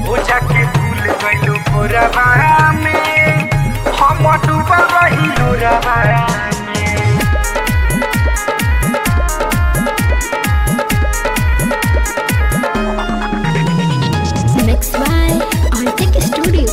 ओ जाके भूल गइलू कोरबा में हम डूबल रही लोरबा में Mixed by Arctic Studio.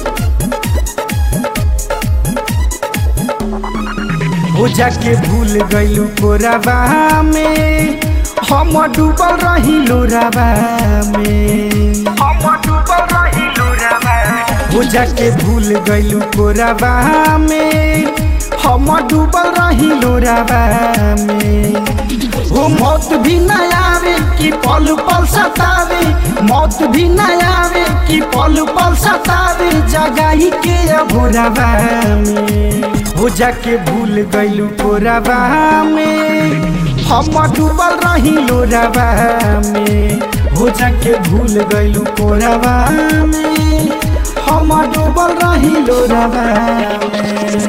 हो जाके भूल गइलू कोरबा में हम डूबल रही लोरबा में हम डूबल रही लोरबा हो जाके भूल गइलू कोरबा में हम डूबल रही लोरबा में हो मौत भी न आवे कि पल पल सतावे मौत भी न आवे कि पल पल सतावे जगाई के भोरबा में हो जाके भूल गइलू कोरबा में हम डूबल रही लोरबा में हो जाके भूल गइलू कोरबा में हम डूबल रही लोरबा में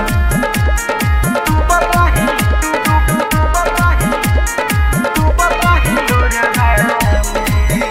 डूबल रही डूबल रही डूबल रही लोरबा में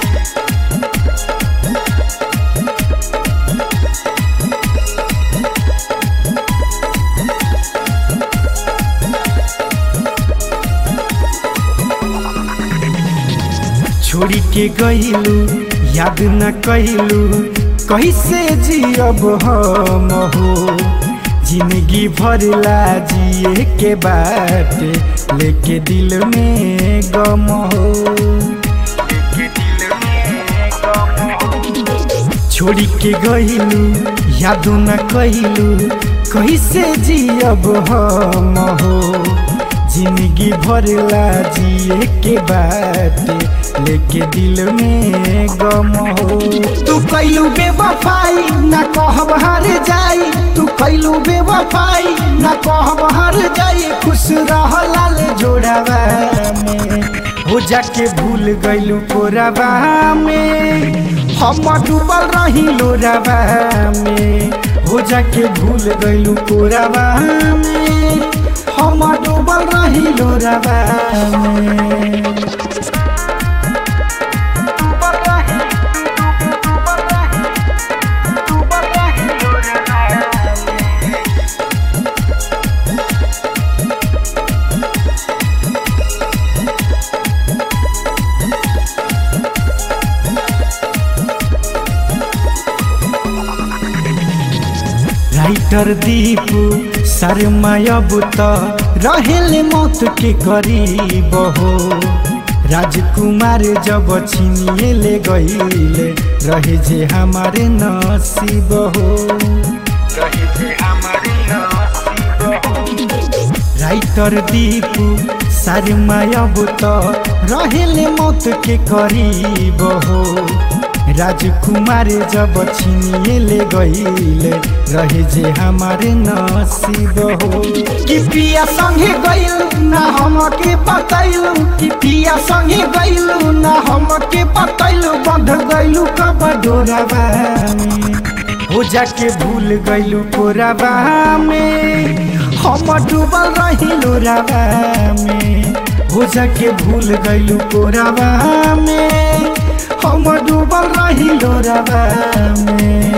छोड़ी के गइलू याद न कैलू कैसे जियब हम हो जिंदगी भरला जिए के बाटे लेके दिल में गम हो लेके दिल में गम हो छोड़ी के गइलू याद न कैलू कैसे जियब हम हो जिंदगी भरला जिए के बाटे लेके दिल में गम हो तू कैलू बेवफाई ना कहब हार जाई तू कैलू बेवफाई ना कहब हार जाई खुश रह लाल जोड़ावा में हो जाके भूल गइलू कोराबा में हम डूबल रही लोराबा में हो जाके भूल गइलू कोराबा में हम डूबल रही लोराबा में डूबल रही डूबल रही डूबल रही लोराबा में राइटर दीपू शर्मा अब त रहेले मौत के करीब हो राजकुमार जब छिनिए ले गईले रहे जे हमारे नसीब हो रहे जे हमारे नसीब हो राइटर दीपू शर्मा अब त रहेले मौत के करीब हो राजकुमार जब छिनिए ले गईले रहे जे हमारे नसीब हो कि पिया संगे गईलू ना हमके बतैलू कि पिया संगे गईलू ना हमके बतैलू बंध गईलू कब डोराबा में हो जाके भूल गईलू कोराबा में हम डूबल रही लोराबा में हो जाके भूल गईलू कोराबा में हम डूबल रही लोराबा में